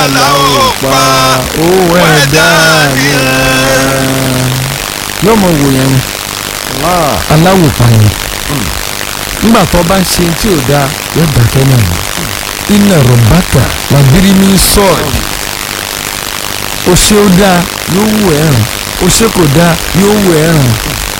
aláwọ̀ pa owó ẹ̀dá ni yóò mọ wò yẹn ni aláwọ̀ pa yẹn nígbà tó bá ń ṣe tí ò dáa yóò dákẹ́ náà ni iná rọ̀bátà làbírí ní sọ́ọ̀dì ó ṣe ó dáa yóò wù ẹ́ ràn ó ṣe kò dáa yóò wù ẹ́ ràn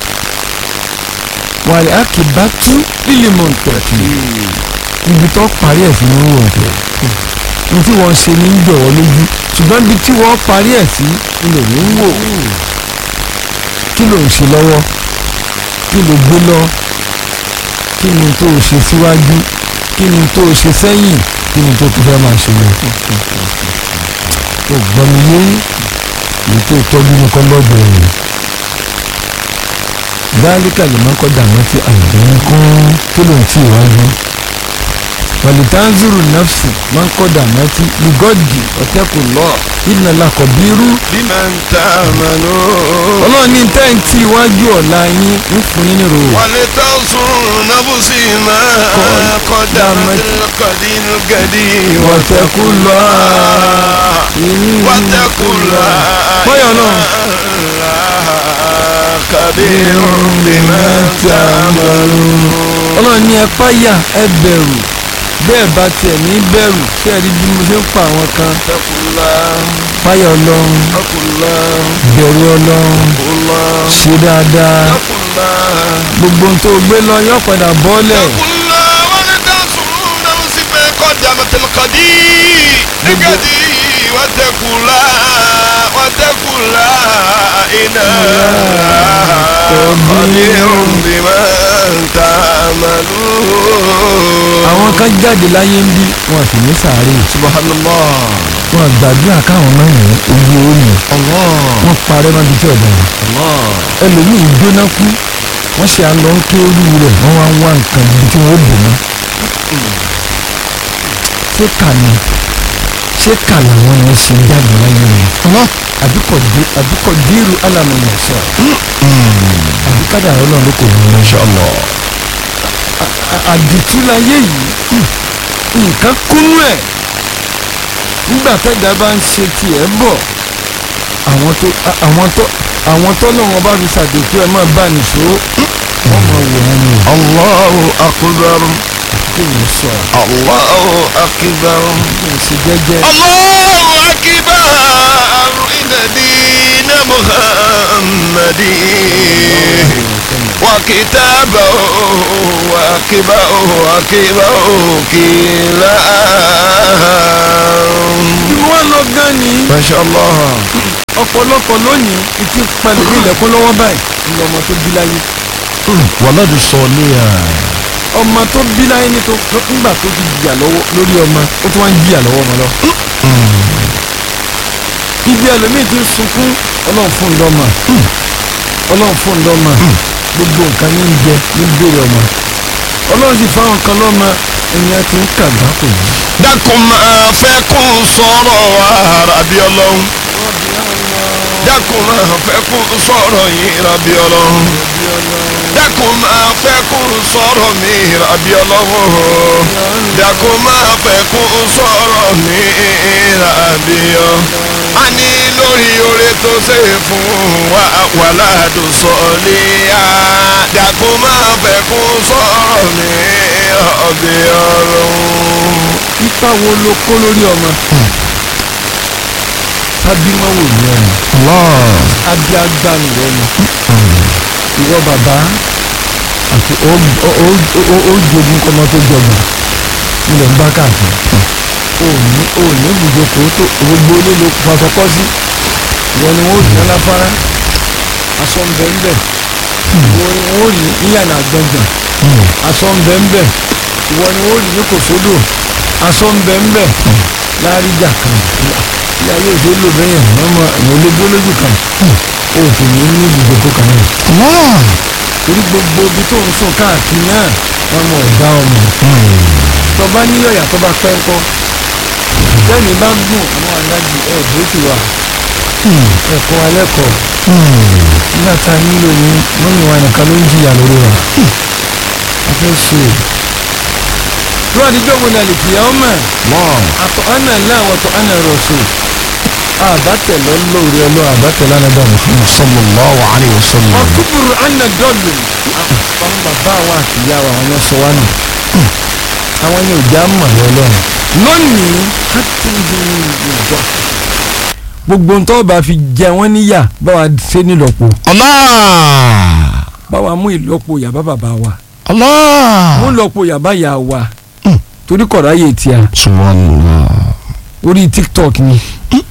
wàlẹ̀ àkìbá tú lílì mọ̀ tẹ̀kì ibi tó parí ẹ̀ sí ní wọ̀ tẹ̀ ní tí wọ́n ṣe ní ń jọ̀wọ́ lójú ṣùgbọ́n ibi tí wọ́n parí ẹ̀ sí ilẹ̀ ní ń wò kí ló ń ṣe lọ́wọ́ kí ló gbé lọ kí ni tó o ṣe síwájú kí ni tó o ṣe sẹ́yìn kí ni tó o fẹ́ máa ṣe lọ. o gbọ́ mi yé èyí tó tọ́jú ní kọ́lọ́ọ̀dù rẹ̀ dáríkà lè má kọjá àwọn tí àìdè ń kún kí ló ń tì wájú. wàlìtánzúrù nafsi máa ń kọjá àwọn tí lùgọ́dì ọ̀tẹ́kù lọ ìnà làkọ̀bírú. bímọ ń ta àmàlú. ọlọ́run ní tẹ́ǹtì iwájú ọ̀la yín ń fún yín nírò. wàlẹ̀ tó sùn nábùsì máa kọjá kọdínú gẹ̀dí wọ̀tẹ́kù lọ. wàtẹ́kù lọ. bọ́yọ̀ náà. kàbírùn bímọ ń ta àmàlú. ọlọ́run ní ẹ páyà ẹ bẹ̀rù bẹ́ẹ̀ bá tiẹ̀ ní bẹ̀rù ṣé ẹ rí bí mo ṣe ń pa àwọn kan tẹkùlá páyà ọlọ́run tẹkùlá bẹ̀rù ọlọ́run kùlá ṣe dáadáa tẹkùlá. gbogbo ohun tó gbé lọ yóò padà bọ́lẹ̀ tẹkùlá wàlẹ̀ tó sùn nábùsì máa kọjá mọ̀tẹ́lẹ̀kọ́dí nígẹ̀dí wàtẹ́kùlá wàtẹ́kùlá iná kọ́dírùn bímọ ń ta àmàlú. àwọn kan jáde láyé ń bí wọn sì ní sàárè subhanallah wọn gbàdúrà káwọn máa yàn ojú omi allah wọn parẹ́ máa di tí ọ̀dà wọn allah ẹlòmíì gbóná kú wọ́n ṣe àlọ́ ń ké orí rẹ̀ wọ́n wá ń wá nǹkan ibi tí wọ́n bò mọ́ ṣé kà ní ṣé kà làwọn yẹn ṣe jáde láyé wọn àbíkọ̀ dírú alámọ̀nà sọ àbíkádà ọlọ́run ló kò wọ́n lọ. inshallah àdìtú láyé yìí nǹkan kúnú ẹ̀ nígbà tẹ́jà bá ń ṣe tiẹ̀ bọ̀ àwọn tó àwọn tó àwọn tó lọ́wọ́ bá fi ṣàdètú ẹ̀ máa bá nìṣó wọ́n máa wò wọ́n ni allahu akbar kí ni sọ allahu akbar kí ni ṣe jẹ́jẹ́ allahu akbar inna dina muhammadin وكتابه وكبه وكبه كلا inú wa lọ gan ni ما شاء الله ọ̀pọ̀lọpọ̀ lónìí ìtì palẹ̀ ní ilẹ̀kùn lọ́wọ́ báyìí ní ọmọ tó bí láyé ولد صالحا ọmọ tó bí láyé ní tó nígbà tó ti jìyà lọ́wọ́ lórí ọmọ ó tún wá ń jìyà lọ́wọ́ ọmọ lọ. ibi ẹlòmíì ti ń sunkún ọlọ́run fún ńlọ́mọ ọlọ́run fún ńlọ́mọ gbogbo nǹkan ní ń jẹ ní bèrè ọmọ ọlọ́run sì fáwọn kan lọ́mọ ènìyàn ti ń kàgbá kò yí. dákun máa fẹ́ kún sọ̀rọ̀ àràbí ọlọ́run dákun máa fẹ́ kún sọ̀rọ̀ yìí ràbí ọlọ́run dákun máa fẹ́ kún sọ̀rọ̀ mi ràbí ọlọ́run dákun máa fẹ́ kún sọ̀rọ̀ mi ràbí ọ. a ní lórí oore tó ṣe fún wa wàhálà sọ̀lẹ́ à dákun máa fẹ́ kún sọ̀rọ̀ mi ràbí ọlọ́run. ipa wo ló kó lórí ọmọ tábímọ́wò ní ọ̀nà abí agbánu rẹ ni ìwọ bàbá àti ó ó- ó- ó- ó jogun kọmọ tó jọgbà ilẹ̀ ń bá káàkiri ó ní ó ní ibùjókòó tó gbogbo ilé ló fọṣọkọ sí ìwọ ni wọn ò rí láfárá aṣọ ń bẹ ń bẹ ìwọ ni wọn ò rí níyànà gbọngàn aṣọ ń bẹ ń bẹ ìwọ ni wọn ò rí ní kòsódò aṣọ ń bẹ ń bẹ láríjà kan ilé ayé òṣèlú lò bẹ́yẹn mọ́mọ́ àwọn ológun lójú kan ó sì ní ní ibùjókòó kan náà torí gbogbo ibi tó ń sùn káàkiri náà wọn mọ ọ̀dá ọmọ tó bá níyọ̀yà tó bá pẹ́ ńkọ́ tẹ́mi bá gùn àwọn aláàjì ẹ̀ bókì wà ẹ̀kọ́ alẹ́kọ̀ọ́ nígbà tá a nílò ní mọ́mí wa nìkan ló ń jìyà lórí wa a fẹ́ ṣe tó àdìjọ́ wo ni àlèkìyà ọmọ Allah. àtọ̀ ọ̀nà láwọn àtọ̀ ọ̀nà rọ̀ṣù àbátẹ̀lọ́ lórí ọlọ́ àbátẹ̀lọ́ anábà mùsùlùmí. sallallahu alayhi wa sallam. ọkùnrin àná dọ́ọ̀lù àwọn bàbá wa àti ìyá wa àwọn yẹn sọ wá nù àwọn yẹn ò já mọ̀ lọ́lọ́run lónìí hàtúndì ìjọ gbogbo ń tọ́ bá fi jẹ wọ́n níyà báwa ṣe nílọ́po Allah. báwa mú ìlọ́po yàbá bàbá wa Allah. mú ìlọ́po yàbá yà wa torí kọ̀ọ̀rọ̀ ayé tiẹ̀ subhanallah. orí tiktok ni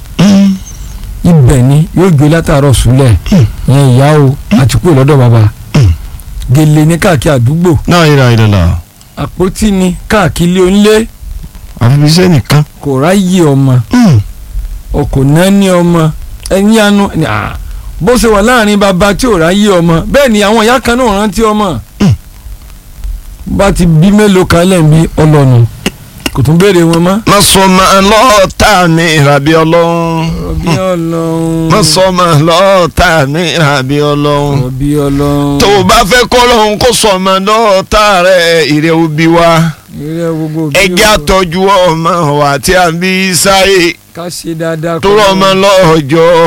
ibẹ̀ ni yóò gbé látàárọ̀ súlẹ̀ yẹn ìyá o àti kúrò lọ́dọ̀ bàbá gèlè ní káàkiri àdúgbò la ilaha illallah. àpótí ni káàkiri onílé àfi sẹ́ nìkan. kò ráyè ọmọ ọkọ̀ náà ní ọmọ ẹ̀yìn àánú ni, ah, bó ṣe wà láàrin bàbá tí ò ráyè ọmọ bẹ́ẹ̀ ni àwọn ìyá kan náà rántí ọmọ bá ti bí mélòó kan lẹ́ẹ̀mí ọlọ́nu kò tún béèrè wọn mọ́. má sọ ma lọ́ọ̀tà mi rabi ọlọ́run. rọ̀bí ọlọ́run má sọ ma lọ́ọ̀tà mi rabi ọlọ́run. rọ̀bí ọlọ́run tó o bá fẹ́ kọ́ lọ́hún kó sọ ma lọ́ọ̀tà rẹ̀ ìrẹ́ òbí wa. ìrẹ́ gbogbo bí ẹjẹ́ o- àtọ́jú ọmọ wa tí a bí sáyé ká ṣe dáadáa tó rọ ọmọ lọ́jọ́